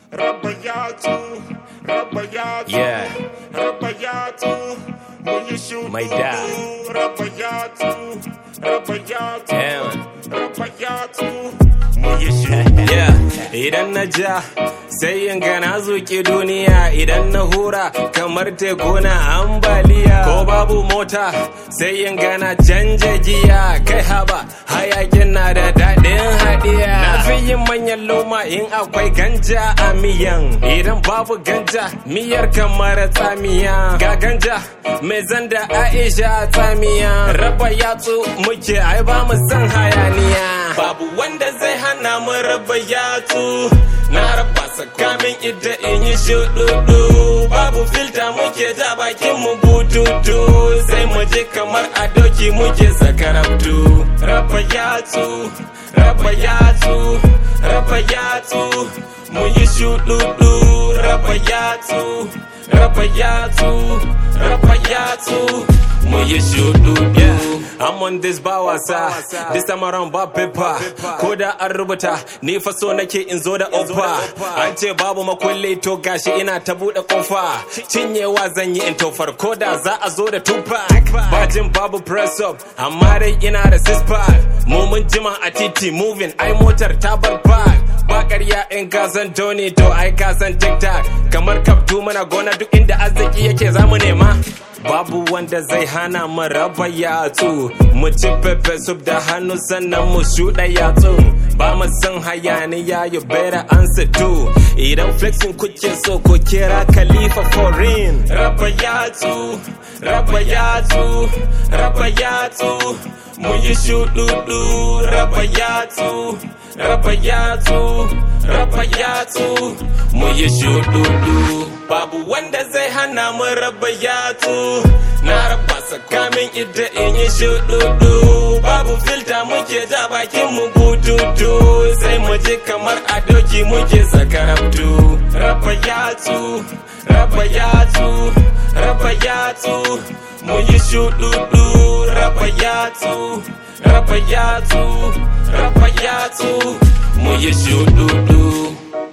raba yatsu raba yatsu Yeah. raba yatsu mun yi shudu My dad. raba yatsu raba yatsu Damn. raba yatsu mun yi shudu Yeah, idan na ja sai in ga na zuƙi duniya idan na hura kamar teku na ambaliya ko babu mota sai in ga na canja giya kai haba hayakin na da daɗin haɗiya na fi yin manyan loma in akwai ganja a miyan idan babu ganja miyar kamar tsamiya ga ganja mai zanda aisha tsamiya raba yatsu muke ai ba mu san hayaniya babu wanda zai hana mu raba yatsu na raba sakamin ita in yi shududu babu filta muke ta bakin mu bututu sai mu je kamar a doki muke sakarabtu raba yatsu raba yatsu raba yatsu mu yi shududu raba yatsu raba yatsu raba yatsu mu yi shududu I'm on this ba wasa this time around ba paper ko da an rubuta ni fa so nake in zo da offer an ce babu makulli to gashi ina ta bude kofa cinyewa zan yi in tofar ko da za a zo da tupac bajin babu press up amma dai ina da six pack mu mun jima a titi moving ai motar ta bar park ba ƙarya in ka san Tony to ai ka san TikTok kamar kaftu muna gona duk inda arziki yake zamu nema babu wanda zai hana mu raba yatsu mu ci pepe soup da hannu sannan mu shuɗa yatsu ba mu san hayaniya you better answer to idan flexing kuke so ko kira khalifa foreign raba yatsu raba yatsu raba yatsu mu yi shuɗuɗu raba yatsu raba yatsu raba yatsu mu yi shududu babu wanda zai hana mu raba yatsu na raba sakamin ita in yi shududu babu filta muke ja bakin mu bututu sai mu je kamar a doki muke sakarabtu raba yatsu raba yatsu raba yatsu mu yi shududu raba yatsu raba yatsu raba yatsu mu yi shududu